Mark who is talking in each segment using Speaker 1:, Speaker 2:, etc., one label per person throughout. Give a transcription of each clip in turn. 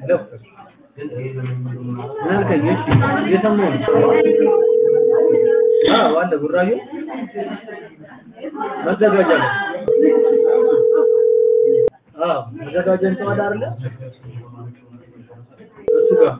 Speaker 1: ምን አልከኝ? እሺ እየሰማሁ ነው። አዎ አለ ቡራዩ መዘጋጃ ነው። አዎ መዘጋጃ እንትን አለ አይደለ? እሱ ጋር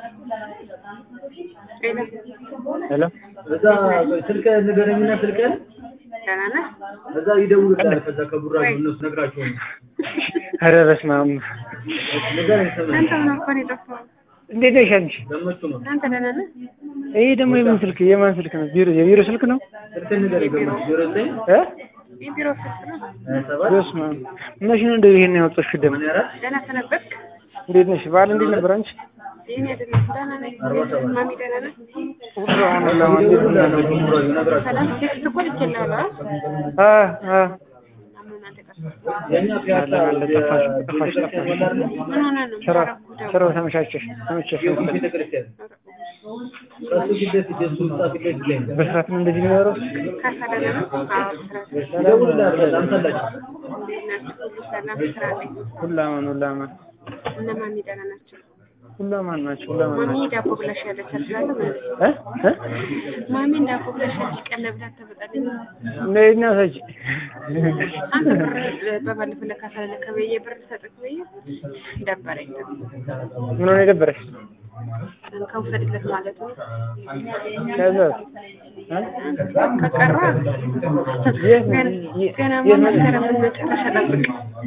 Speaker 2: ሄሎ
Speaker 1: እዛ ስልክ ንገረኝና ስልክህን
Speaker 3: ደህና ነህ?
Speaker 1: እዛ ይደውሉልሃል። ከዛ ከቡራዩ እነሱ ነግራቸው ነው።
Speaker 2: ኧረ በስመ አብ
Speaker 1: ንገረኝ ስምህን።
Speaker 3: አንተ ምን አልኩህ ነው የጠፋኸው?
Speaker 2: እንዴት ነሽ አንቺ?
Speaker 1: ገመቹ ነው።
Speaker 3: አንተ ደህና ነህ?
Speaker 2: ይሄ ደግሞ የምን ስልክ የማን ስልክ ነው? ቢሮ የቢሮ ስልክ ነው?
Speaker 1: ስልክህን ንገረኝ ገመቹ። ዜሮ ዘጠኝ
Speaker 2: እ
Speaker 3: የቢሮ ስልክ ነው።
Speaker 1: ሀያ ሰባት
Speaker 2: በስመ አብ መቼ ነው እንደዚህ ይሄን ያወጣሽው ደግሞ?
Speaker 1: ሰማንያ አራት
Speaker 3: ደህና ሰነበትክ?
Speaker 2: እንዴት ነሽ? በዓል እንዴት ነበር አንቺ?
Speaker 3: የእኔ አይደለም ደህና ነኝ።
Speaker 1: አርባ ሰባት
Speaker 3: ማሚ ደህና ነህ?
Speaker 2: ሁሉ አሁን ለማን እንዴት ነው?
Speaker 1: ይደውሉልሃል ከቡራዩ ነግራቸው።
Speaker 3: ሰላም ቴክስት እኮ ልኬልሃለሁ።
Speaker 2: አ አ
Speaker 3: አሁን አንተ ጠፋህ።
Speaker 1: የእኛ ፒያሳ
Speaker 2: አለ፣ ጠፋሽ፣ ጠፋሽ፣ ጠፋሽ።
Speaker 3: ምን ሆነህ ነው?
Speaker 2: ስራ
Speaker 3: ደውል።
Speaker 2: ስራው ተመቻቸሽ ተመቸሽ
Speaker 1: ጊዮርጊስ ቤተክርስቲያን ከሱ ፊት ለፊት የእሱ ህንጻ ፊት ለፊት ላይ ነው።
Speaker 2: በስርዓት ነው እንደዚህ የሚኖረው?
Speaker 3: ካሳ ደህና ነው? አዎ ስራ
Speaker 1: ይደውሉልሃል በጣም ፈላጊ።
Speaker 3: እንዴት ናችሁ? ሁሉ ሰላም ስራ ላይ
Speaker 2: ሁሉ አማን ሁሉ አማን
Speaker 3: እነ ማሚ ደህና ናቸው?
Speaker 2: ሁሉ አማን ናቸው ሁሉ አማን
Speaker 3: ማሚ
Speaker 2: ናቸው።
Speaker 3: ዳቦ ብላሽ ያለች አስላለሁ ማለት ነው።
Speaker 2: እ እ
Speaker 3: ማሚን ዳቦ ብላሽ ያለች ቀን ለብላት ተመጣለኝ።
Speaker 2: እንዴት ነው ሰጅ
Speaker 3: አንተ ብር በባለፈው ለካሳ ለከበየ ብር ሰጥክ በየ ደበረኝ።
Speaker 2: ምን ሆነ የደበረሽ?
Speaker 3: ከውሰድለት ማለት ነው።
Speaker 2: ከዛ እ
Speaker 3: ከቀረ
Speaker 2: የት ነው?
Speaker 3: ገና-
Speaker 2: የት-
Speaker 3: ገና
Speaker 2: የት ነው?
Speaker 3: መስከረም መጨረሻ ጠብቅ።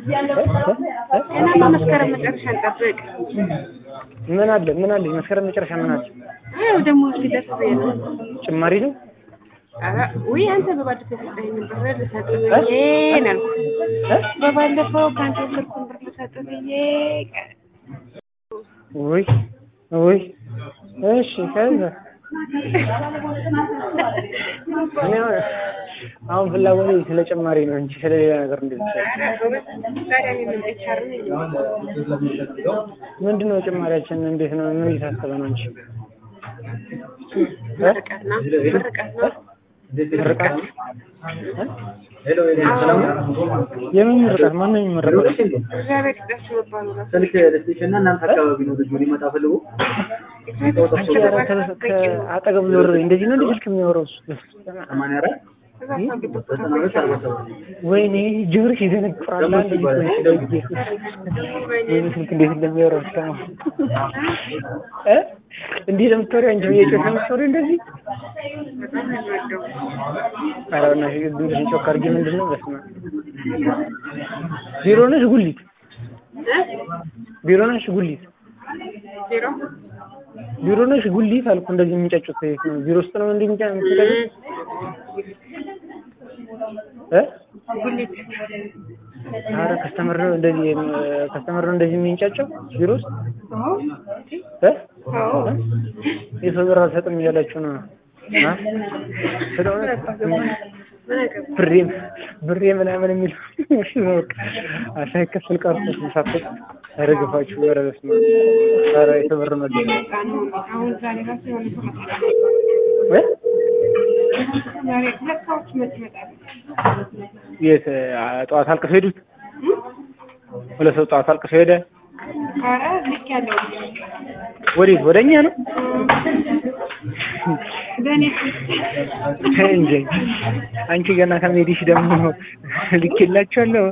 Speaker 3: ገና መስከረም መጨረሻ ጠብቅ።
Speaker 2: ምን አለ ምን አለ መስከረም መጨረሻ ምን አለ?
Speaker 3: ያው ደግሞ ሲደርስ ብዬ ነው።
Speaker 2: ጭማሪ ነው?
Speaker 3: ኧረ ውይ አንተ በባለፈው የሰጠኸኝን ብር ልሰጥህ ብዬ ነው ያልኩህ።
Speaker 2: እ?
Speaker 3: በባለፈው ከአንተ የወሰድኩትን ብር ልሰጥህ ብዬ ቀ-
Speaker 2: ውይ ውይ እሺ ከዛ እኔ አሁን- አሁን ፍላጎቴ ስለ ጭማሪ ነው እንጂ ስለ ሌላ ነገር እንደዚህ
Speaker 3: ኧረ ጎበዝ፣ ዛሬ እኔ ምን HR ነኝ?
Speaker 2: ምንድን ነው ጭማሪያችን? እንዴት ነው? ምን እየታሰበ ነው እንጂ
Speaker 3: ምርቃት ነው ምርቃት ነው።
Speaker 2: ምርቃት
Speaker 1: ሄሎ ሄሎ፣ ሰላም ነው?
Speaker 2: የምን ምርቃት? ማን ነው የሚመረቀው?
Speaker 1: ኑሮሽ እንዴ?
Speaker 3: እግዚአብሔር ይስጣችሁ መባሉ ነው።
Speaker 1: ስልክ ልስጥሽ እና እናንተ አካባቢ ነው ልጁ ሊመጣ ፈልጎ
Speaker 3: እግዚአብሔር
Speaker 2: አንቺ
Speaker 3: ይስጣችሁ
Speaker 2: ኧረ
Speaker 3: መባሉ
Speaker 2: ከ-
Speaker 3: በቂ ነው።
Speaker 2: ከአጠገቡ ዞር በይ። እንደዚህ ነው እንደ ስልክ የሚያወራው እሱ?
Speaker 1: ሰማንያ አራት
Speaker 3: እዛ ሰው ግቢ ቦታ
Speaker 1: ዘጠና ሁለት አርባ ሰባት
Speaker 2: ወይኔ ጆሮሽ ይደነቁራል።
Speaker 1: ደግሞ
Speaker 2: አንድ
Speaker 1: ይባላል።
Speaker 2: ጊዜ በኢየሱስ ወይኔ ስልክ እንዴት እንደሚያወራው ስማ እ እንዲህ ለምትወሪው አንቺ በየጮሽ ለምትወሪው እንደዚህ
Speaker 3: በጣም ነው የምወደው።
Speaker 2: ኧረ በእናትሽ ድምፅሽን ጮክ አድርጊ። ምንድን ነው በስመ አብ ቢሮ ነሽ ጉሊት
Speaker 3: እ?
Speaker 2: ቢሮ ነሽ ጉሊት
Speaker 3: ዜሮ
Speaker 2: ቢሮ ነሽ ጉሊት አልኩ። እንደዚህ የሚንጫጩት የት ነው? ቢሮ ውስጥ ነው እንዲህ የሚንጫ የምትጫጩት እ
Speaker 3: ጉሊት
Speaker 2: ኧረ ከስተመር ነው እንደዚህ ከስተመር ነው እንደዚህ የሚንጫጫው ቢሮ ውስጥ
Speaker 3: አዎ
Speaker 2: እ
Speaker 3: አዎ
Speaker 2: የሰው ብር አልሰጥም እያላችሁ ነው አ ስለሆነ
Speaker 3: ምን አገባህ?
Speaker 2: ብሬ ብሬ ምናምን የሚል እሺ ነው በቃ ሳይከፈል ቀርቶ ሳትወጥ ያረግፋችሁ። ኧረ በስመ አብ ኧረ የሰው ብር ነው
Speaker 3: የመጣ ነው። አሁን ዛሬ ራሱ የሆነ ሰው መጣ።
Speaker 2: እ
Speaker 3: ዛሬ ሁለት ሰዎች መጥ ይመጣሉ።
Speaker 2: የት አ፣ ጠዋት አልቅሰው ሄዱት ሁለት ሰው ጠዋት አልቅሰው ሄደ።
Speaker 3: ኧረ ልክ ያለው
Speaker 2: ወዴት ወደኛ ነው
Speaker 3: በእኔ
Speaker 2: እንጂ አንቺ ገና ከመሄድሽ ደግሞ ልኬላችኋለሁ።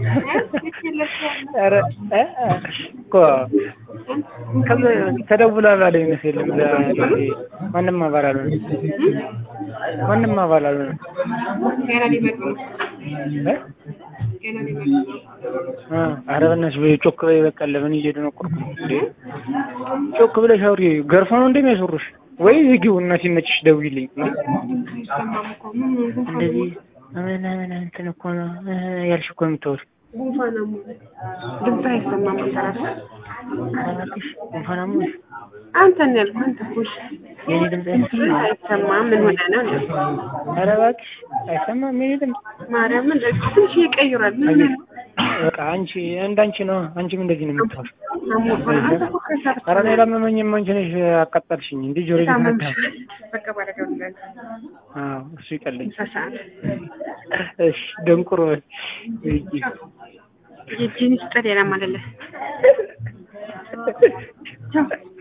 Speaker 2: ኧረ እ እ እኮ ከዛ ተደውሎ አባል አይመስልም። እዛ ማንም አባል አልሆነም። ማንም አባል አልሆነም።
Speaker 3: ገና ሊመጡ ነው።
Speaker 2: እ
Speaker 3: ገና ሊመጡ ነው።
Speaker 2: እ ኧረ በእናትሽ በይ ጮክ በይ። በቃ ለምን እየደነቆርኩ ነው እንዴ? ጮክ ብለሽ አውሪ። ገርፎ ነው እንደሚያስወሩሽ ወይ ዝጊው እና ሲመችሽ ደውይልኝ። እንዴ
Speaker 3: አይሰማም እኮ ምን ጉንፋን
Speaker 2: እንደዚህ ምን ምን እንትን እኮ ነው እ ያልሽ እኮ የምታወሪው
Speaker 3: ጉንፋን አሞኝ ድምፅ አይሰማም። አንተ ራስህ
Speaker 2: እባክሽ ጉንፋን አሞሽ
Speaker 3: አንተን ያልኩህ አንተ እኮ እሺ።
Speaker 2: የኔ ድምፅ አይሰማም።
Speaker 3: አይሰማም ምን ሆነህ ነው?
Speaker 2: ኧረ እባክሽ አይሰማም የኔ ድምፅ።
Speaker 3: ማርያምን ትንሽ ይቀይራል። ምን ነው?
Speaker 2: በቃ አንቺ እንዳንቺ ነው። አንቺም እንደዚህ ነው የምታወሪው።
Speaker 3: አሞህ አንተ እኮ ከዛ
Speaker 2: ኧረ እኔ አላመመኝም። አንቺ ነሽ አቃጠልሽኝ። እንዴ ጆሮ
Speaker 3: ታመምሽ።
Speaker 2: ይፈታል።
Speaker 3: በቃ ባረገው ይላል
Speaker 2: አዎ እሱ ይቀለኝ።
Speaker 3: ምሳ ሰዓት
Speaker 2: እሺ ደንቁሮ
Speaker 3: የጂን ስጠት ሌላም አለለ ቻው